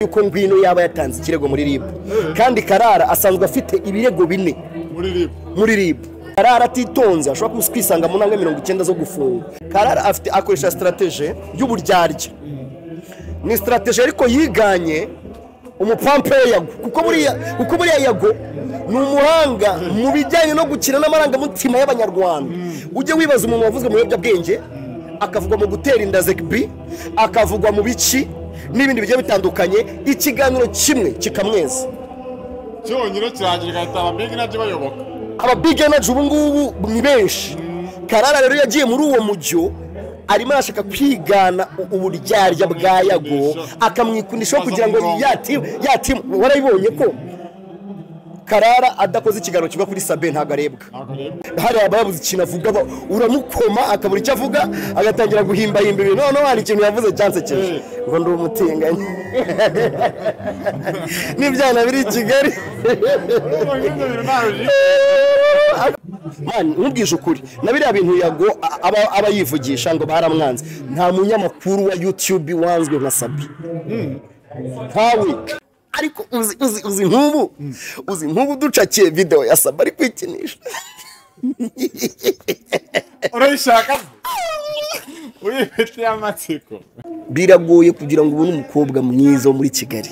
uko ngwino yaba yatanze ikirego muri ribu kandi karara asanzwe afite ibirego bine muri ribu muri ribu karara atitonze ashobora kuba kwisanga mu ntambwe mirongo icyenda zo gufunga karara afite akoresha sitaratege y'uburyarya ni sitaratege ariko yiganye umupampeya yago kuko buriya kuko buriya yago ni umuhanga mu bijyanye no gukina n'amarangamutima y'abanyarwanda ujye wibaza umuntu wavuzwe mu biyobyabwenge akavugwa mu gutera inda zegibi akavugwa mu biki n'ibindi bigiye bitandukanye ikiganiro kimwe kikamweza cyonyine kirangira igahita ababigi nabyo bayoboka ababigi enaji ubu ngubu ni benshi karara rero yagiye muri uwo mujyo arimo arashaka kwigana u- uburyarya bwa yago akamwikundishaho kugira ngo yati yatimu warayibonye ko karara adakoze ikiganiro kiva kuri sabe ntabwo arebwa ntabwo rero hari ababuze ikintu avuga ba- uramukoma akabura icyo avuga agatangira guhimbahimba ibintu noneho hari ikintu yavuze cyansekeje ngo ndi umutinganyi n'ibyana biri i kigali ibyo bintu ntawe bizi mani nkubwije ukuri na biriya bintu yago a- aba aba yivugisha ngo baramwanze nta munyamakuru wa yutube wanzwe nka sabi ntawe ariko uzi uzi uzi nk'ubu uzi nk'ubu ducakiye videwo ya sabi ari kwikinisha urayishaka uyifitiye amatsiko biragoye kugira ngo ubone umukobwa mwiza wo muri kigali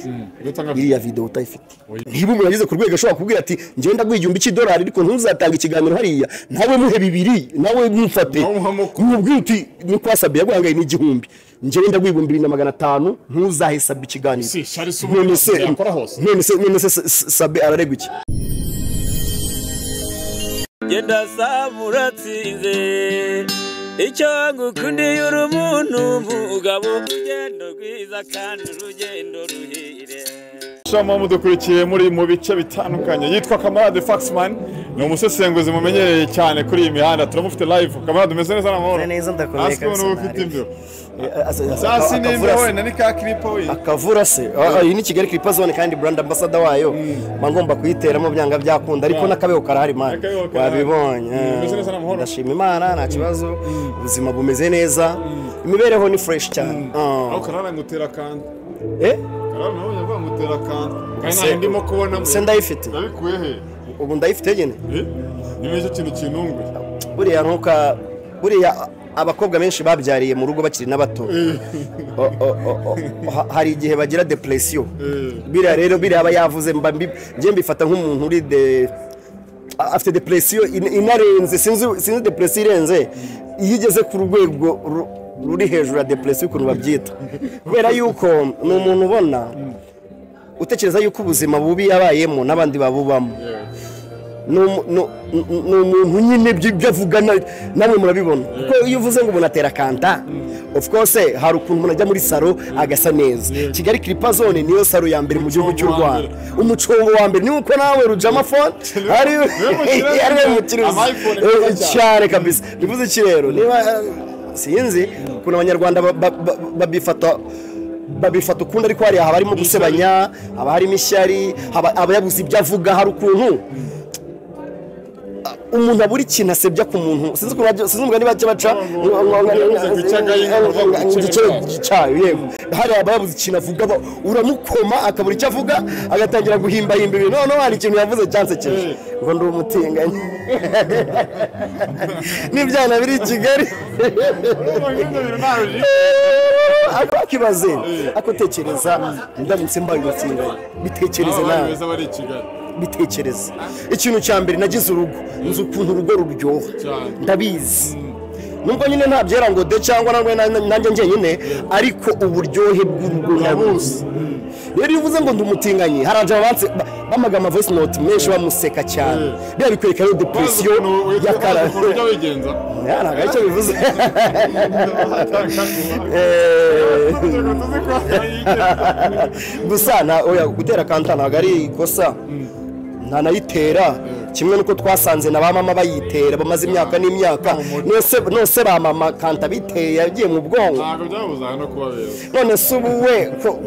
iriya videwo utayifite Oya. niba umuntu ageze ku rwego ashobora kubwira ati ngenda gwigihumbi cy'idolari ariko ntuzatanga ikiganiro hariya nawe muhe bibiri nawe ntumfate Nawe umuhamuko. nkubwire uti nuko wasabiye yaguhangaye n'igihumbi ngenda gwigumbi ibiri na magana atanu ntuzahe sabi ikiganiro Si, shari si ubu none se yakora hose. none se none se S- S- sabi araregwa iki genda samu uratsinze icyo ngukundiye uri umuntu mugabo urugendo rwiza kandi urugendo ruhire shama mudukurikiye muri mu bice bitandukanye yitwa kamarade faxman ni umusesenguzi mumenyereye cyane kuri iyi mihanda turamufite live kamarade umeze neza n'amahoro Meze neza, ndakomeye Hasi kabisa, n'ubu nta ufite rebe. imbeho sasi n'imbeho akavura se wenda ni ka kiripo we akavura se Ah, ah, iyi ni kigali clipa zone kandi brand ambassador wayo mba ngomba kuyiteramo byanga byakunda ariko n'akabego karahari mani Akabego karahari. wabibonye Mm, bimeze neza n'amahoro. ndashima imana nta kibazo ubuzima bumeze neza imibereho ni fresh cyane Ah. aho karara ngutera akanda Eh? karara nawe yavuga ngutera akanda kandi Se- ntayo ndimo kubonamo se ndayifite yabikuye he ubu ndayifite nyine Eh? ni nicyo kintu kinunguye buriya ntuka buriya abakobwa benshi babyariye mu rugo bakiri n'abato O- o- o- o- ha- hari igihe bagira depression biriya rero biriya aba yavuze mba mbi- njye mbifata nk'umuntu uri de a- afite depression in- inarenze sinzi sinzi depression irenze iyo igeze ku rwego ru- ruri hejuru ya depression ukuntu babyita kubera yuko ni umuntu ubona utekereza yuko ubuzima bubi yabayemo n'abandi babubamo ni umu- ni- ni- ni umuntu nyine ibyo ibyo avuga na- namwe murabibona kuko iyo uvuze ngo umuntu atera kanta of course hari ukuntu umuntu ajya muri salo agasa neza kigali kiripa zone niyo salo ya mbere mu gihugu cy'u wa rwanda umucongo wa mbere niba uko nawe rujama fone ari mucuruzi. ari we mucuruzi Ama iPhone Eh, meza cyane. cyane kabisa bivuze iki rero niba eh, sinzi ukuntu abanyarwanda ba- ba- ba- babifata babifata ukundi ariko hariya haba harimo gusebanya haba harimo ishyari haba haba yabuze ibyo avuga hari ukuntu umuntu abura ikintu asebya ku muntu sinzi ukuntu bajya- sinzi umugani bajya baca ngo- ngo- ngo- gicagaye, ngo- ngo- ngo- ngo- Igiciro cyayo yego hariya haba yabuze ikintu avuga ba- uramukoma akabura icyo avuga agatangira guhimbahimba ibintu noneho hari ikintu yavuze cyansekeje ngo ndi umutinganyi n'ibyana biri i kigali ibyo bintu ntawe bizi akibaze akotekereza ndamutse mbaye umutinganyi bitekereze aba bari nawe beza bari i kigali bitekereze ikintu cya mbere nagize urugo nzi ukuntu urugo ruryoha Cyane. ndabizi nubwo nyine nta byera ngo de cyangwa nangwe na- na- nanjye njyenyine ariko uburyohe bw'urugo nabuzi rero iyo uvuze ngo ndi umutinganyi hari abantu banse ba- bamagama voice note menshi bamuseka cyane biba bikwereka iyo bazi depresiyo ukuntu ya bazi karara ukuntu ujya wigenza Ya, ntabwo aricyo bivuze gusa nta- oya, gutera kanta ntabwo ari ikosa ntanayitera kimwe nuko twasanze na ba mama bayitera bamaze imyaka n'imyaka nose nose ba mama kanta biteye yagiye mu bwonko ntabwo byabuza no kuba beza none se ubu we ko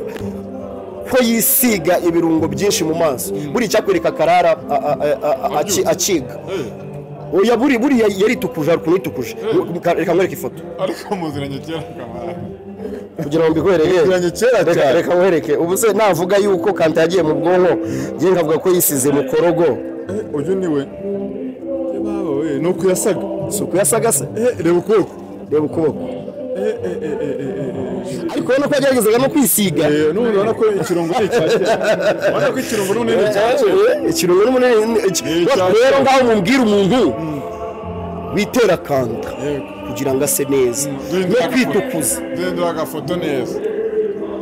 ko yisiga ibirungo byinshi mu maso buri icyakwereka karara a- a- a- a- aki- akiga Eh, oya buri buriya yaritukuje hari ukuntu yitukuje reka nkwereke ifoto ariko muziranye kera kamara kugira ngo mbihwereye Bigiranye kera Reka- cyane. reka nkuhereke ubu se navuga yuko kanta yagiye mu bwonko ngiye nkavuga ko yisize mu korogo Eh, uyu ni we Eh, baba we ni uku yasaga si ukuyasaga se Eh, reba ukuboko reba ukuboko Eh, eh, eh, eh, eh, eh, eh. ariko urabona ko yageragezaga no kwisiga Eh, n'ubu urabona ko ikirungo ari icya kera urabona ko ikirungo n'ubunini ni icya kera ikintu ni munini Ni iki- icyacu. rero ngaho mubwira umuntu witera kanta Yego. kugira ngo ase neza Duhindura no agafoto. kwitukuza duhindura agafoto neza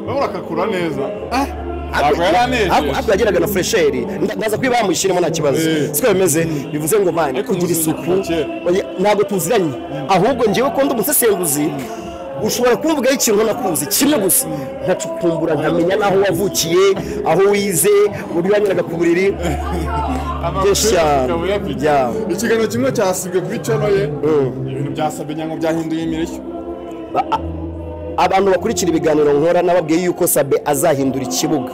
urabona akakura neza Ah, ntabwo yari anejeje ariko yageraga na fresheri nda- ndaza kwiba bamushyiremo nta kibazo siko bimeze bivuze ngo mani Ariko kugira umuzingi isuku kuva kera. oya, ntabwo tuziranye ahubwo ngewe ko ndi umusesenguzi ushobora kumvugaho ikintu nakuzi kimwe gusa nkacukumbura nkamenya n'aho wavukiye aho wize uburyo wanyuraga ku buriri Amakuru akaba uyafite. Byawe. ikiganiro kimwe cyasibwe kuri cano ye ibintu byasabye nyango byahinduye imirishyo abantu bakurikira ibiganiro nkora nababwiye yuko sabe azahindura ikibuga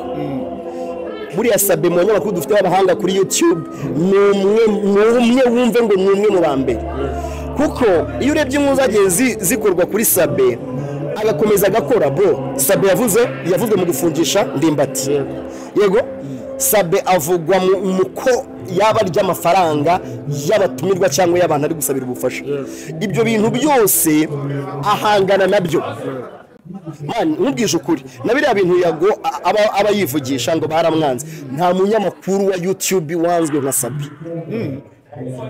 buriya sabe mu banyamakuru dufite b'abahanga kuri youtube ni umwe ni umwe wumve ngo ni umwe mu ba mbere kuko iyo urebye inkuru zagiye zi- zikorwa kuri sabe agakomeza agakora bro sabe yavuze yavuzwe mu gufungisha ndimbati yego sabe avugwa mu mu ko yaba arya amafaranga y'abatumirwa cyangwa y'abantu ari gusabira ubufasha ibyo bintu byose ahangana nabyo mani nkubwije ukuri na biriya bintu yago a- aba aba yivugisha ngo baramwanze nta munyamakuru wa youtube wanzwe nka sabi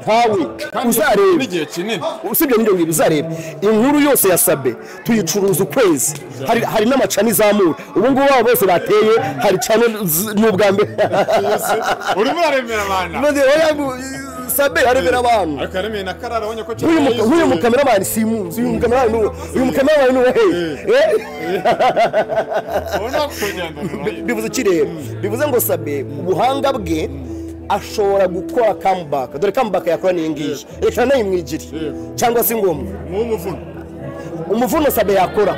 ntawe uzarebe n'igihe kinini usibye n'ibyo ngibyo uzarebe inkuru yose ya sabe tuyicuruza ukwezi hari, hari n'amacani izamura ubu ngubu aba bose bateye hari cyane z- ni ubwa mbere urimo uraremera abantu Maze oya, bu- sabe arebera abantu ariko yaremeye na karara abonye ko huyu mu- huyu yisuye. mukameramani simuzi uyu mukameramani ni uwo- uyu mukameramani ni uwo hehe Eh? ubona kugendana nayo bivuze ikirere bivuze ngo sabe ubuhanga bwe ashobora gukora comeback dore comeback yakora n'iyi ngiyi reka nayimwigire cyangwa se ngoma nk'umuvuno umuvuno sabe yakora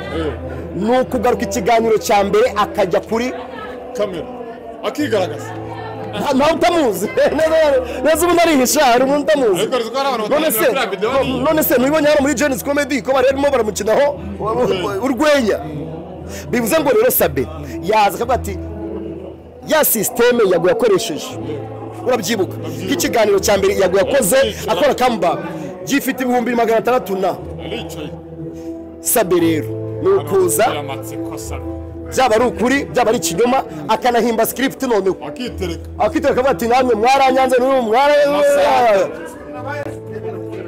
ni ukugaruka ikiganiro cya mbere akajya kuri kamera akigaragaza nta- ntawe utamuzi Neza- neza ubu narihisha hari umuntu utamuzi ariko riziko hari abantu none se batangira kuri video niyo none se ntubibonye hano muri jenisi komedi ko barimo baramukinaho urwenya bivuze ngo rero sabe yaza akavuga ati ya sisiteme yago yakoresheje urabyibuka nk'ikiganiro cya mbere yago yakoze akora comeback gifite ibihumbi magana atandatu na aricaye sabe rero ni ukuza yamatsiko sa byaba ari ukuri byaba ari ikinyoma akanahimba script noneho akitereka akitera akavuga ati namwe mwaranyanze n'uyu mwara Masaha.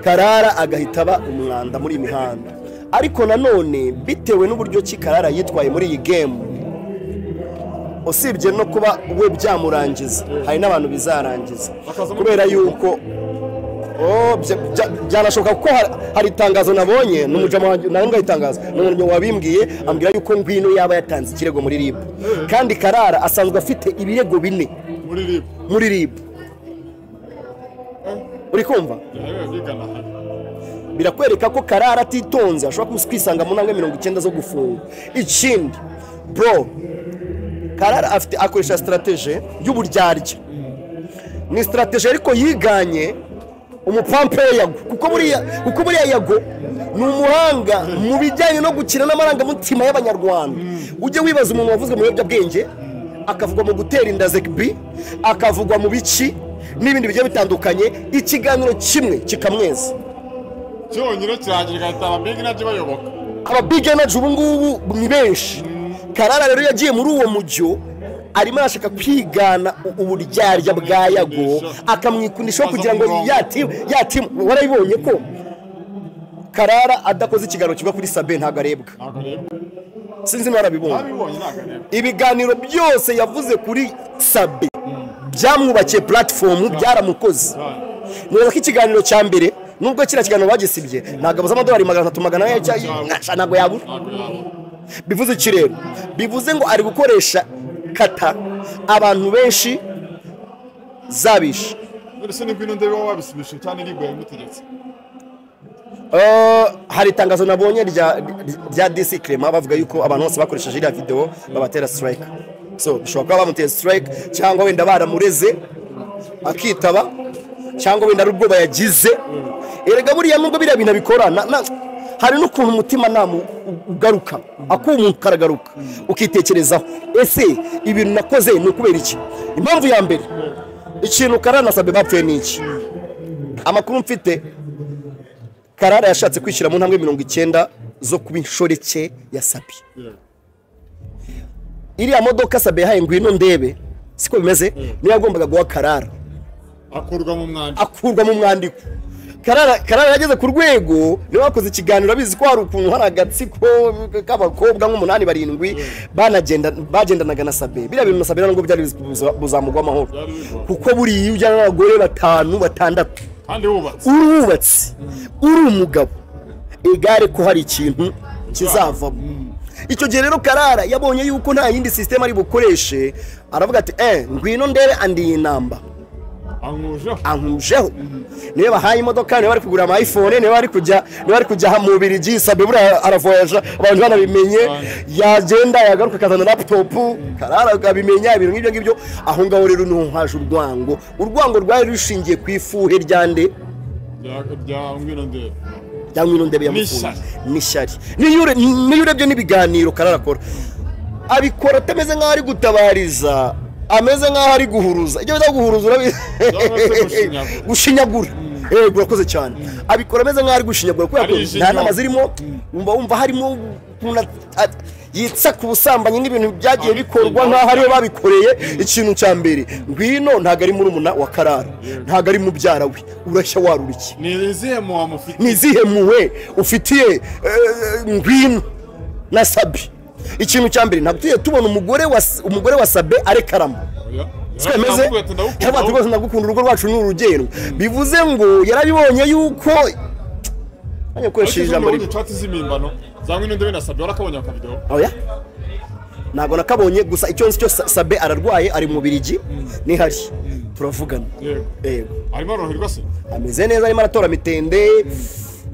karara agahita aba umwanda muri iyi mihanda ariko nanone bitewe n'uburyo ki karara yitwaye muri iyi gemu usibye no kuba we byamurangiza hari n'abantu bizarangiza Bakazamo- kubera yuko Oh, bya- bya- byanashoboka kuko hari- hari itangazo nabonye n'umujama wanjye nawe ngayitangaza n'umuntu wabimbwiye ambwira yuko ngwino yaba yatanze ikirego muri ribu kandi karara asanzwe afite ibirego bine muri ribu muri rib uri kumva yawe yigana hano birakwereka ko karara atitonze ashobora kuba kwisanga mu ntambwe mirongo icyenda zo gufungwa ikindi bro karara afite akoresha sitarategi y'uburyarya ni sitarategi ariko yiganye umupampere yago kuko buriya kuko buriya yago ni umuhanga mu bijyanye no gukina n'amarangamutima y'abanyarwanda ujye wibaza umuntu wavuzwe mu biyobyabwenge akavugwa mu gutera inda zekibi akavugwa mu bici n'ibindi bigiye bitandukanye ikiganiro kimwe kikamweza cyonyine kirangira igahita ababigi nabyo bayoboka ababig energy ubu ngubu ni benshi karara rero yagiye muri uwo mujyo arimo arashaka kwigana u- uburyarya bwa yago akamwikundishaho kugira ngo yatimu yatimu warabibonye ko karara adakoze ikiganiro kiva kuri sabe ntabwo arebwa ntabwo reba sinzi niba warabibonye abibonye ntabwo areba ibiganiro byose yavuze kuri sabe byamwubakiye platform byaramukoze nibaza ko ikiganiro cya mbere nubwo kiriya kiganiro bagisibye ntabwo abuze amadolari magana atatu magana ane cyangwa- ntabwo yabura ntabwo yabona bivuze iki rero bivuze ngo ari gukoresha kata abantu benshi zabisha dore se nibwo ino ndebe wowe wabisubije cyane ribu yabimutegetse Eh, hari itangazo nabonye rya rya disi kirema bavuga yuko abantu bose bakoresheje iriya videwo babatera sitirayike so bishobora kuba bamuteye sitirayike cyangwa wenda baramureze akitaba cyangwa wenda ari ubwoba yagize erega buriya nubwo biriya bintu abikorana hari n'ukuntu umutima namu ugaruka akumuka karagaruka ukitekerezaho ese ibintu nakoze ni ukubera iki impamvu ya mbere ikintu karanasabye bapfuye ni iki amakuru mfite karara yashatse kwishyira mu ntambwe mirongo icyenda zo kuba inshoreke ya sabi iriya modoka sabi yahaye ngwino ndebe siko bimeze niyo yagombaga guha karara akurwa mu mwanda akurwa mu mwandiko karara karara yageze ku rwego niwe wakoze ikiganiro abizi ko hari ukuntu hari agatsiko k'abakobwa nk'umunani barindwi banagenda bagendanaga na sabe biriya bintu na sabe ntabwo byari buza- buzamugwa amahoro kuko buriya iyo ujyana n'abagore batanu batandatu kandi wubatse uri uwubatse uri umugabo igare ko hari ikintu kizavamo icyo gihe rero karara yabonye yuko nta yindi sisiteme ari bukoreshe aravuga ati eh ngwino ndebe andi iyi namba ankujeho ankujeho niyo bahaye imodoka niyo bari kugura ama iphone niyo bari kujya niyo bari kujya mu birigi sabe buriya aravoyaje abantu banabimenye yagenda yagaruka akazana laptop karara akabimenya ibintu nk'ibyo ngibyo aho ngaho rero niho haje urwango urwango rwari rushingiye ku ifuhe rya nde rya ngwino ndebe cyangwa ino ndebe yamufunze N'ishyari. n'ishyari niyo ure- niyo urebye n'ibiganiro karara akora abikora atameze nk'aho ari gutabariza ameze nk'aho ari guhuruza ibyo bita guhuruza urabizi se gushinyagura. gushinyagura Eh, urakoze cyane abikora ameze nk'aho ari gushinyagura kubera ko Arijinywa. nta nama zirimo wumva wumva harimo ukuntu at- at- yitsa ku busambanyi n'ibintu byagiye bikorwa nk'aho aribo babikoreye ikintu cya mbere ngwino ntabwo ari murumuna wa karara ntabwo ari mubyara we urashya warurikiye ni izihe mu wamufite ni izihe muwe ufitiye eh, ngwino na sabi ikintu cya mbere ntabwo tujya tubona umugore wa umugore wa sabe arekaramo twemeze cyangwa ati rwose ndagukunda urugo rwacu ni urugero bivuze ngo yarabibonye yuko hanyuma ukoresheje ijambo rimwe twatsi z'imimbano za ngwino ndebe nasabye warakabonye akavidewo oya ntabwo nakabonye gusa icyo nzi cyo Sa- sabe ararwaye ari mu birigi nihari turavugana yego yego arimo aroroherwa se ameze neza arimo aratora mitende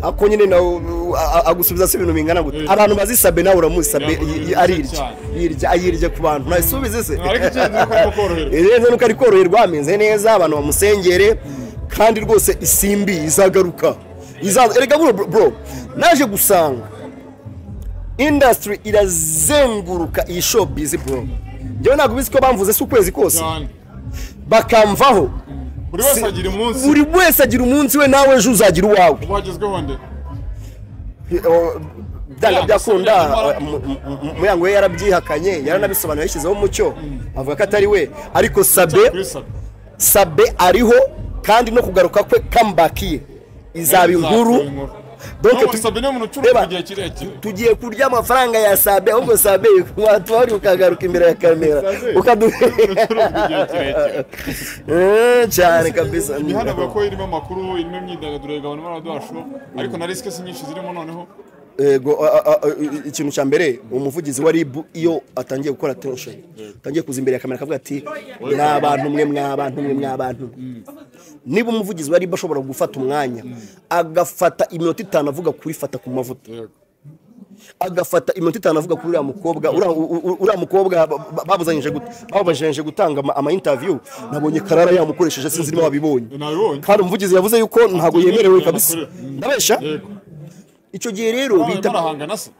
ako nyine nawe uh, a- agusubiza se ibintu bingana gute Eh. abantu bazisabe nawe uramusabe Ntabwo y- y- birushya arirya cyane. yirya ayirya ku bantu ntabisubize se Ariko icyenzi nuko arimo koroherwa. rero nuko ari koroherwa ameze neza abantu bamusengere kandi rwose isimbi izagaruka Izaza- erega bro, bro, bro naje gusanga industry irazenguruka iyi showbiz bro njyewe ntabwo bizi ko bamvuze si ukwezi kose cyane bakamvaho buri wese agira umunsi buri wese agira umunsi we nawe ejo uzagira uwawe ubu hagezweho nde Eh, byanga Yanga byakunda se yamara- eh, mu- mu- muyango we yarabyihakanye yaranabisobanuye yashyizeho umucyo avuga ko atari we ariko kuri sabe sabe sabe ariho kandi no kugaruka kwe comeback ye izaba inkuru Donc tu- sabe ni umuntu ucuruza Reba. igihe kirekire tugiye kurya amafaranga ya sabe ahubwo sabe watwari ukagaruka imbere ya kamera Sabe. ukadu ucuruza igihe kirekire Eh, cyane kabisa imihanda avuga ko irimo amakuru irimo imyidagaduro igabanya amaradora show ariko na risike si nyinshi zirimo noneho Ego, a- a- a- i- ikintu cya mbere umuvugizi wa ribu iyo atangiye gukora attention atangiye kuza imbere ya kamera akavuga ati mwa bantu mwe mwa bantu mwe mwa bantu niba umuvugizi wa ribu ashobora gufata umwanya agafata iminota itanu avuga kuri fata ku mavuta agafata iminota itanu avuga kuri uriya mukobwa uriya u- u- uriya mukobwa ba- ba- babuzanyije gute bababajanyije gutanga ama- ama interview nabonye karara yamukoresheje sinzi niba wabibonye Nabibonye. kandi umuvugizi yavuze yuko ntabwo yemerewe kabisa Mm. ndabesha yego icyo gihe rero barimo bita barahangana se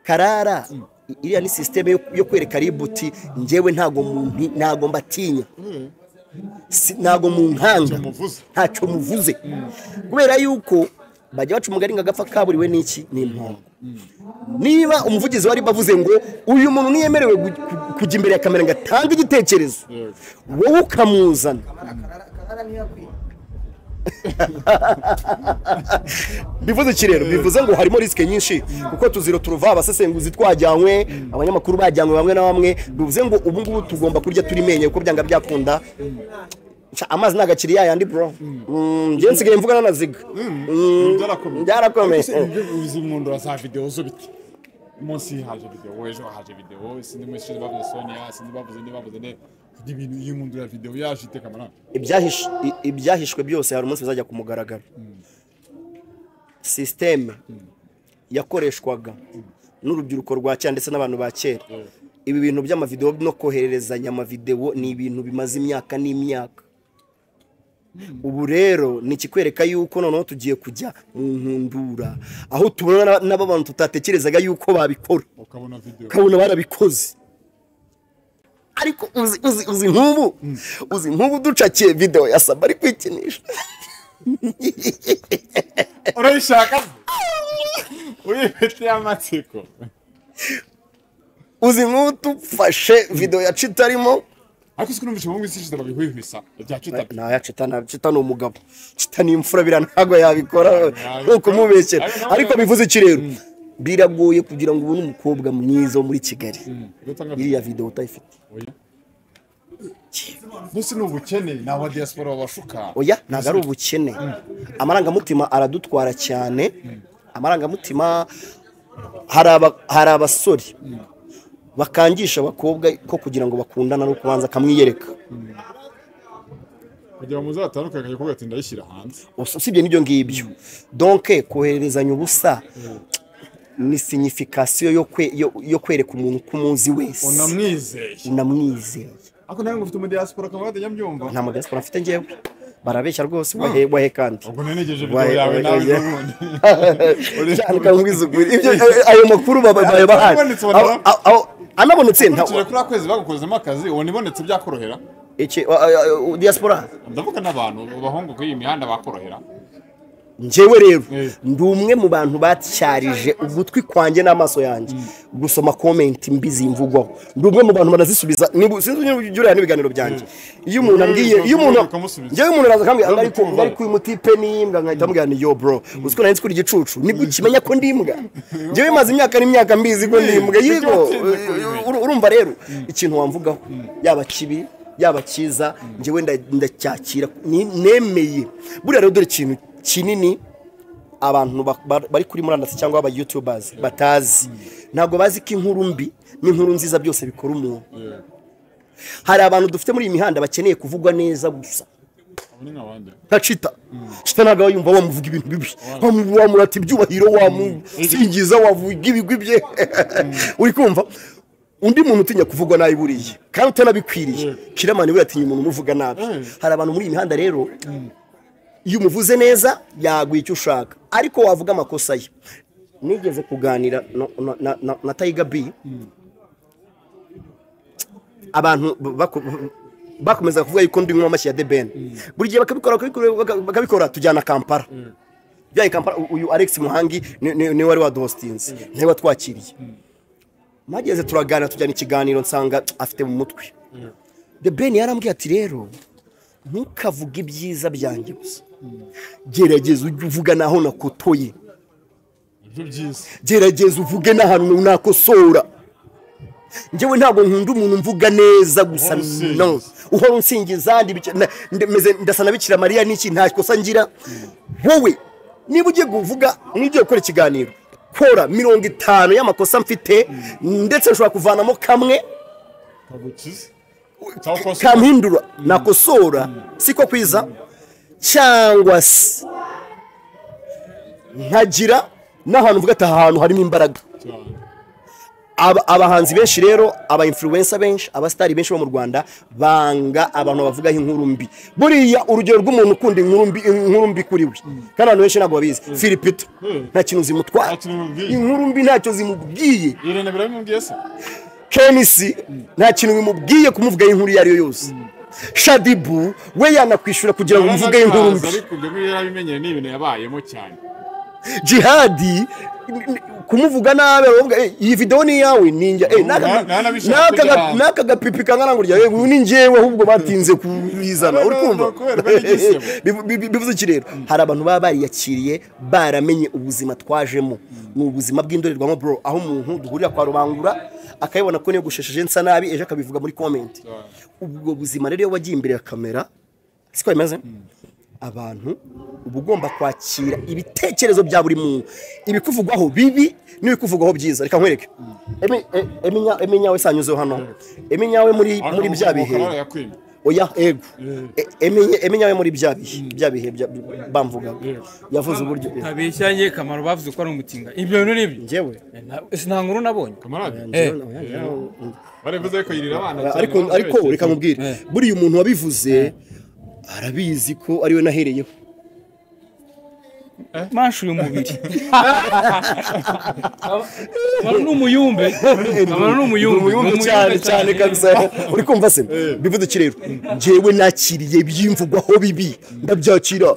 karara i- iriya ni sisiteme yo- yo kwereka ributi njyewe ntago mu- ntago mbatinya Si- ntago mu nkanga Ntacyo muvuze. ntacyo muvuze kubera yuko bajya baca umugani ngo agapfa kaburiwe n'iki ni impongo niba umuvugizi wari bavuze ngo uyu muntu ntiyemerewe gu- ku- kujya imbere ya kamera ngo atange igitekerezo wowe ukamuzana bivuze iki rero bivuze ngo harimo risike nyinshi kuko tuzira turuva abasesenguzi twajyanywe abanyamakuru bajyanywe bamwe na bamwe bivuze ngo ubu ngubu tugomba kurya turi menye kuko byanga byakunda Ca, amazi ni agakiri yayandi bro Mm, njye nsigaye mvugana na ziga Mm, byarakomeye byarakomeye uzi mwundura za videwo zo bite umunsi haje videwo ejo haje videwo sindi muri shiri bavuze sonia sindi bavuze ndi bavuze nde kugira ibintu iyo mwundura videwo yaje iteka amaranga Ibyahish- i- ibyahishwe byose hari umunsi bizajya ku mugaragaro sisiteme yakoreshwaga n'urubyiruko rwa kera ndetse n'abantu ba kera ibi bintu by'amavidewo no kohererezanya amavidewo ni ibintu bimaze imyaka n'imyaka ubu rero ni ikikwereka yuko noneho tugiye kujya mu nkundura aho tubona n'abantu tutatekerezaga yuko babikora ukabona videwo ukabona barabikoze ariko uzi uzi uzi nk'ubu uzi nk'ubu ducakiye videwo ya saba ari kwikinisha urayishaka uyifitiye amatsiko uzi nk'ubu dufashe videwo ya cita arimo ariko si ko numvise mu minsi ishize babihwihwisa bya cita nta ya cita nta cita ni umugabo cita ni imfura bira ntabwo yabikora nkuko umubeshyera ariko bivuze iki rero biragoye kugira ngo ubone umukobwa mwiza wo muri kigali iriya videwo utayifite mbese ni ubukene ni aba diaspora babashuka oya ntabwo ari ubukene amarangamutima aradutwara cyane amarangamutima hari aba- hari abasore bakangisha abakobwa ko kugira ngo bakundane ari ukubanza akamwiyereka kugira ngo muzatandukane akajya ati ndayishyira hanze Usa- usibye n'ibyo ngibyo donke kohererezanya ubusa ni signification yo kwe- yo- yo kwereka umuntu ko umuzi wese unamwizeye unamwizeye ariko nawe ngo ufite umudiyasipora akaba yatajya mbyumva nta mudasobwa mfite ngewe barabeshya rwose wahe wahe kandi ubwo nanegeje videwo yawe nawe n'ubundi cyane ukamubwiza ukuri ibyo ayo makuru babaye bahari Abonetse ubona- Aho- aho- aho- anabonetse nta ukurikije kuri ako kwezi bagukozemo akazi ubona ibonetse byakorohera iki a- a- a- u- diaspora ndavuga n'abantu abahungu kuri iyi mihanda bakorohera njyewe rero Eh. ndi umwe mu bantu batyarije ugutwi kwanjye n'amaso yanjye gusoma komenti mbi zimvugwaho ndi umwe mu bantu banazisubiza nibu- sinzi niba ujya ureba n'ibiganiro byanjye iyo umuntu ambwiye iyo umuntu Ukamusubiza. njyewe umuntu araza akambwira ngo ariko Ukamusubiza. ariko uyu muti pe ni imbwa nkahita amubwira ni yo bro uzi ko nanditse uri igicucu nibwo ukimenya ko ndi imbwa njyewe maze imyaka n'imyaka mbizi ko ndi imbwa Ujye yego watinze kubimenya. uru- urumva rero ikintu wamvugaho yaba kibi yaba cyiza njyewe nda- ndacyakira ni- nemeye buriya rero dore ikintu kinini abantu ba- ba- bari kuri murandasi cyangwa aba youtubers batazi ntabwo bazi ko inkuru mbi n'inkuru nziza byose bikora umuntu hari abantu dufite muri iyi mihanda bakeneye kuvugwa neza gusa abo ni nk'abandi nka cita cita ntabwo aba yumva wamuvuga ibintu bibi Wamu- wamurata ibyubahiro wamusingiza wavuga ibigwi bye uri kumva undi muntu utinya kuvugwa nabi buriya kandi utanabikwiriye kiramani buriya atinya umuntu umuvuga nabi Mm. hari abantu muri iyi mihanda rero iyo umuvuze neza yaguha icyo ushaka ariko wavuga amakosa ye nigeze kuganira na- na- na- na- na tayiga bi abantu bako- bakomeza kuvuga yuko ndi nk'uwa mashyi ya debeni buri gihe bakabikora bakabikora- baka- bakabikora tujyana kampala byaye kampala u- uyu alex muhangi ni- ni- niwe wari waduhositinze niwe watwakiriye mageze turaganira tujyana ikiganiro nsanga afite mu mutwe debeni yarambwiye ati rero ntukavuge ibyiza byanjye gusa gerageza ujye uvuga naho nakotoye ibyo byiza gerageza uvuge n'ahantu nakosora njyewe ntabwo nkunda umuntu mvuga neza gusa Uhora usingiza. no uhora unsingiza ndi bica- na- nde- meze- ndasa na bikira mariya n'iki nta kosa ngira wowe niba ugiye kuvuga niba ugiye gukora ikiganiro kora mirongo itanu y'amakosa mfite ndetse nshobora kuvanamo kamwe kagukiza cyangwa kose kampindura nakosora siko kwiza cyangwa se nkagira n'ahantu mvuga ati aha hantu harimo imbaraga cyane Aba- abahanzi benshi rero aba influencer benshi abasitari benshi bo mu rwanda banga abantu bavugaho inkuru mbi buriya urugero rw'umuntu ukunda inkuru mbi inkuru mbi kuri we kandi abantu benshi ntabwo babizi filipito Mm. nta kintu zimutwara Nta kintu bimubwiye. inkuru mbi ntacyo zimubwiye irene birabimubwiye se kenisi nta kintu bimubwiye kumuvugaho inkuru iyo ari yo yose shadibu we yanakwishyura kugira ngo umuvugeho inkuru Arabizi, mbi ariko ibyo ngibyo yarabimenyeye ni ibintu yabayemo cyane jihadi n- n- kumuvuga nabi aravuga "Eh, iyi videwo ni iyawe ni njya eh, n'aka Na- ga- nanabishaka n'aka ga- kujya hanze." n'aka gapipi kangana gutya "Eh, uyu ni njyewe ahubwo batinze kubizana uri kumva Kubera bari igisebo. Bivu- bivu- bivuze iki rero hari abantu baba bariyakiriye baramenye ubuzima twajemo ni ubuzima bw'indorerwamo bro aho umuntu duhurira kwa rubangura akayibona ko niyogoshesheje nsa nabi ejo akabivuga muri komenti ubwo buzima rero iyo wagiye imbere ya kamera siko bimeze abantu uba ugomba kwakira ibitekerezo bya buri muntu ibikuvugwaho bibi n'ibikuvugwaho byiza reka nkwereke Emi- e- Eminya- eminyawe sanyuzeho hano eminyawe muri muri bya bihe Ariko yakwimye. oya ego Mm. E- eminye- eminyawe muri bya bihe bya bihe bya- bamvugaga yavuze uburyo ntabeshyanye kamaro bavuze ko ari umutinga ibyo bintu ni byo njyewe Eh, na- si nta nkuru nabonye kamarade Eh. barivuze ko yirira abana cyane ariko baramuherekeje. ariko reka nkubwire Eh. buriya umuntu wabivuze arabizi ko ariwe nahereyeho mashe uyu mubiri kamaro ni umuyumbe kamaro ni umuyumbe ni umuyumbu cyane cyane kabisa uri kumva se bivuduki rero njyewe nakiriye byimvugwaho bibi ndabyakira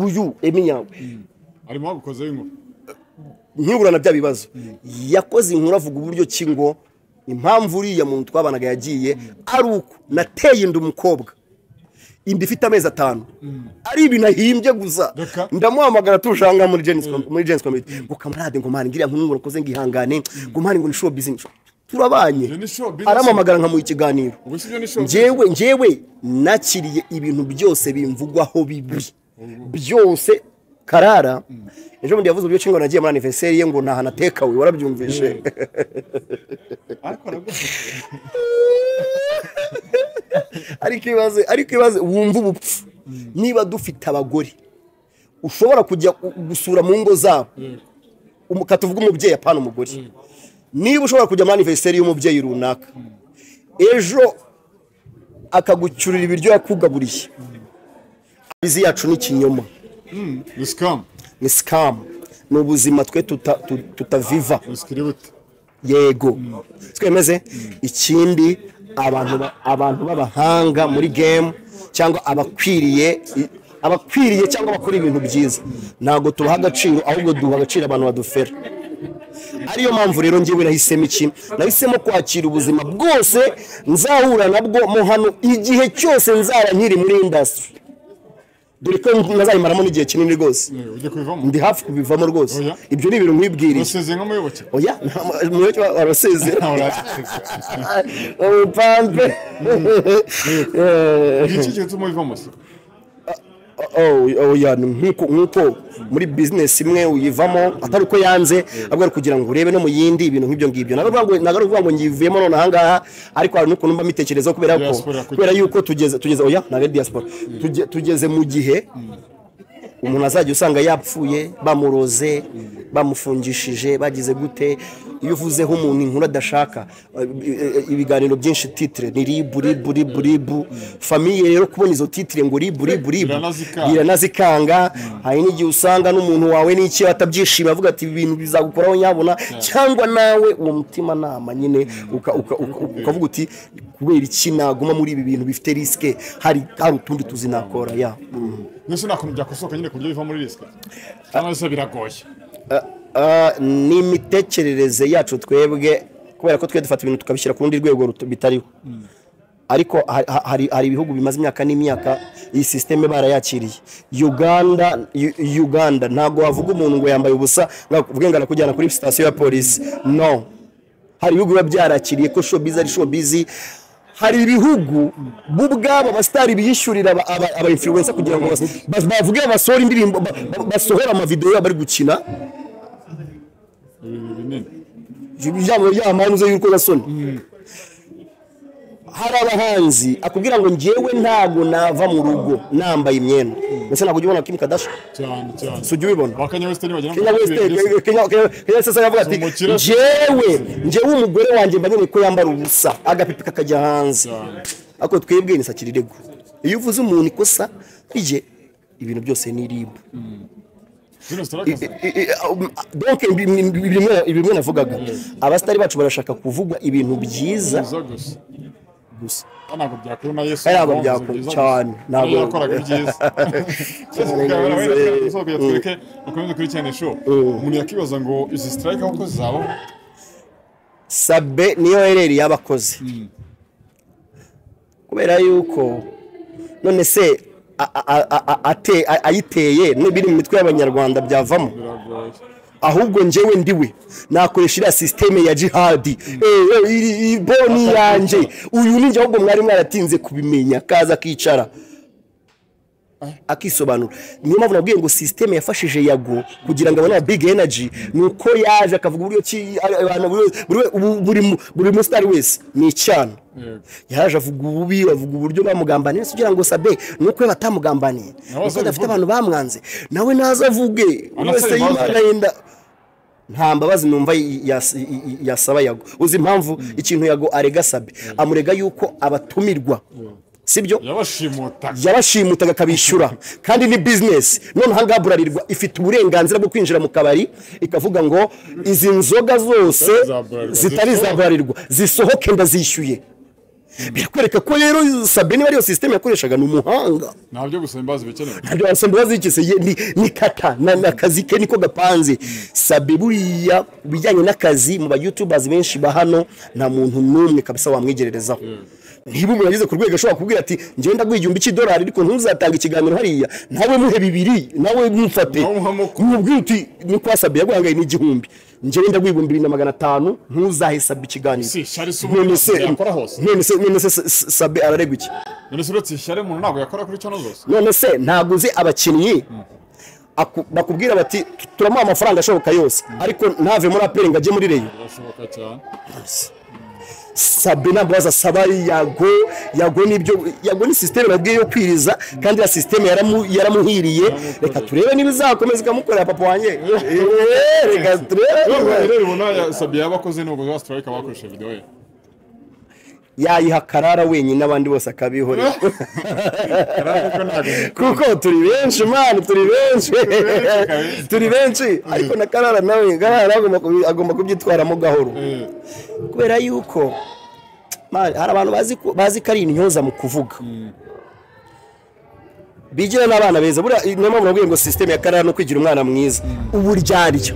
uyu eminyawe arimo wagukozeho inkuru nkiburana bya bibazo yakoze inkuru avuga uburyo ki ngo impamvu uriya muntu twabanaga yagiye ari uko nateye inda umukobwa inda ifite amezi atanu ari ibintu ahimbye gusa Reka. ndamuhamagara tushanga muri jenisi muri jenisi komite ngo kamarade ngo mani ngiriya nkuru ngo nakoze ngihangane ngo mani ngo ni show business turabanye Iyo ni show business. arampamagara nkamuha ikiganiro ubu si byo nishobora njyewe njyewe nakiriye ibintu byose bimvugwaho bibi byose karara ejo bundi yavuze uburyo nshingano nagiye muri aniveriseri ye ngo ntaha natekawe warabyumvishe ariko nabwo ariko ibaze ariko ibaze wumva ubupfu niba dufite abagore ushobora kujya gu- gusura mu ngo zabo Umu- katuvuge umubyeyi apana umugore niba ushobora kujya muri aniveriseri y'umubyeyi runaka ejo akagucyurira ibiryo yakugaburiye abizi yacu ni ikinyoma ni sikamu ni sikamu ni ubuzima twe tuta- tu- tutaviva sikiri bute yego twemeze ikindi abantu ba- abantu b'abahanga muri gemu cyangwa abakwiriye i- abakwiriye cyangwa bakora ibintu byiza ntabwo tubaha agaciro ahubwo duha agaciro abantu badufera ariyo mpamvu rero njyewe nahisemo iki nahisemo kwakira ubuzima bwose nzahura nabwo mo hano igihe cyose nzara nkiri muri indasitiri dore ko nazayimaramo n'igihe kinini rwose Eh, ujya kubivamo ndi hafi kubivamo rwose Oya. ibyo ni ibintu nkwibwiriye usezeye nk'umuyoboke oya nta- umuyoboke wa- warasezera ntawe urasezeye ubupampe iki gihe utuma ubivamo se oya ni nk'uko nk'uko muri bizinesi imwe uyivamo atari uko yanze ahubwo ari kugira ngo urebe no mu yindi ibintu nk'ibyo ngibyo ntabwo ari ukuvuga ngo- ntabwo ari ukuvuga ngo ngivuyemo none ahangaha ariko hari n'ukuntu mba mbitekerezaho kubera ko Diaspora kugira- kubera yuko tugeze tugeze oya ntabwo ari diaspora Tuge- tugeze mu gihe umuntu azajya usanga yapfuye bamuroze bamufungishije bagize gute iyo uvuzeho umuntu inkuru adashaka eh, eh, ibiganiro byinshi titire ni ribu ribu ribu ribu famiye rero kubona izo titire ngo ribu ribu ribu Biranazikanga. biranazikanga hari n'igihe usanga n'umuntu wawe n'iki atabyishimiye avuga ati ibi bintu bizagukoraho nyabona cyangwa nawe uwo mutimanama nyine uka- uka- uka- ukavuga uti kubera iki naguma muri ibi bintu bifite risike hari hari utundi tuzi nakora ya Mm. mbese nta kuntu byakosoka nyine ku buryo biva muri risike cyangwa se biragoye Ah, ni imitekerereze yacu twebwe kubera ko twe dufata ibintu tukabishyira ku rundi rwego ruto- bitariho ariko ha- ha- hari hari ibihugu bimaze imyaka n'imyaka iyi sisiteme barayakiriye uganda U- uganda ntabwo wavuga umuntu ngo yambaye ubusa ngo avuge ngo arakujyana kuri sitasiyo ya polisi no hari ibihugu biba byarakiriye ko showbiz ari showbiz hari ibihugu bo ubwabo abasitari biyishyurira aba- aba- aba-influencer kugira ngo bas- bas- bavuge basohore indirimbo ba- ba- basohore amavidewo yabo bari gukina ibintu binini yaba yamanze y'urukozasoni hari abahanzi akubwira ngo njyewe ntabwo nava mu rugo nambaye imyenda mbese ntabwo ujya ubona Kim Kardashian cyane cyane si ujya ubibona ba kanye wesitani bagira ngo Kenya West Kenya- Kenya- Kenya- Kenya West aravuga ati Umukire. njyewe njyewe umugore wanjye mba nkeneye ko yambara ubusa agapipi kakajya hanze Cyane. ariko twebwe ni sakirirego iyo uvuze umuntu ikosa rye ibintu byose ni ribu zino zitarakaza donc ibi- ibi- ibi bimwe- ibi bimwe navugaga abasitari bacu barashaka kuvugwa ibintu byiza byiza gusa gusa Ah, ntabwo byakuru na yesu Ntabwo bavuze byakora byiza cyane, gusa. ntabwo- Nayo yakoraga byiza Cyose bikaba barabaye natwe dusohoka yatwereke mukomeze kurikirana show umuntu yakibaza ngo izi strike aho ko zizaba sabe niyo hereri y'abakozi kubera yuko none se a- a- a- a- ate- a- ayiteye n'ibiri mu mitwe y'abanyarwanda byavamo biragoye ahubwo njyewe ndiwe nakoresha iriya sisiteme ya jihadi Eh, eh, iri- iyi bo ni iyanjye uyu ni njye ahubwo mwari mwaratinze kubimenya kaza akicara akisobanura niyo mpamvu nabwiye ngo sisiteme yafashije yago kugira ngo abone aba big energy ni uko yaje akavuga uburyo ki abantu buri- buri we- ubu- buri mu- buri musitari wese ni icyana Yego. yaje avuga ububi avuga uburyo bamugambaniye si kugira ngo sabe ni uko we batamugambaniye Nawe nuko adafite azabivuge. abantu bamwanze nawe naze avuge buri wese Anasaba imbabazi. yimana yenda nta mbabazi numva y- yas- y- y- yasaba yago uzi impamvu ikintu yago arega sabe amurega yuko abatumirwa sibyo yabashimutaga yabashimutaga akabishyura kandi ni bizinesi none ahangaha burarirwa ifite uburenganzira bwo kwinjira mu kabari ikavuga ngo izi nzoga zose Za Bralirwa. zitari za burarirwa zisohoke ndazishyuye birakwereka ko rero sabine ariyo sisiteme yakoreshaga ni umuhanga ntabyo gusa imbazi bikenewe ntabyo wasanga wazikise ye- ni- ni kata na- ni akazi ke niko gapanze sabe buriya ku bijyanye n'akazi mu bayutubazi benshi ba hano nta muntu n'umwe kabisa wamwegererezaho niba umuntu ageze ku rwego ashobora kubwira ati njyewe ndaguha igihumbi cy'idolari ariko ntuzatanga ikiganiro hariya nawe muhe bibiri nawe mumfate Nawe umuhe mukuru. mubwire uti ni kwa sabe yaguhangaye n'igihumbi njyewe ndaguha ibihumbi bibiri na magana atanu ntuzahe sabe ikiganiro si shari si umuntu none se yakora hose none se none se S- S- sabe araregwa iki none se uretse ishyari umuntu ntabwo yakora kuri cano zose none se ntabwo uzi abakinnyi aku- bakubwira bati "Tu- turamuha amafaranga ashoboka yose ariko ntave muri aperi ngo ajye muri reyo birashoboka cyane sabe ntabwo bazasaba yago yago nibyo yago ni sisiteme babwiye yo kwiriza kandi ya sisiteme yaramu- yaramuhiriye reka turebe niba izakomeza ikamukorera papa wanjye Eee, reka turebe rero ribona sabiye yabakoze nubwo za sitirayike bakoresheje videwo ye yayiha karara wenyine abandi bose akabihorera kuko ntabwo kuko turi benshi mani turi benshi turi benshi ariko na karara nawe karara agomba kubi- agomba kubyitwaramo gahoro Eh, kubera yuko man, hari abantu bazi ko- bazi ko ari intyoza mu kuvuga bigira n'abana beza buriya niyo mpamvu nabwiye ngo sisiteme ya karara no kwigira umwana mwiza uburyarya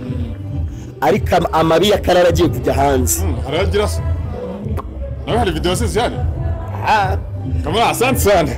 ariko ama- amabi ya karara agiye kujya hanze hmm, hari agira se nawe hari videwo ze zihari kamara asanze cyane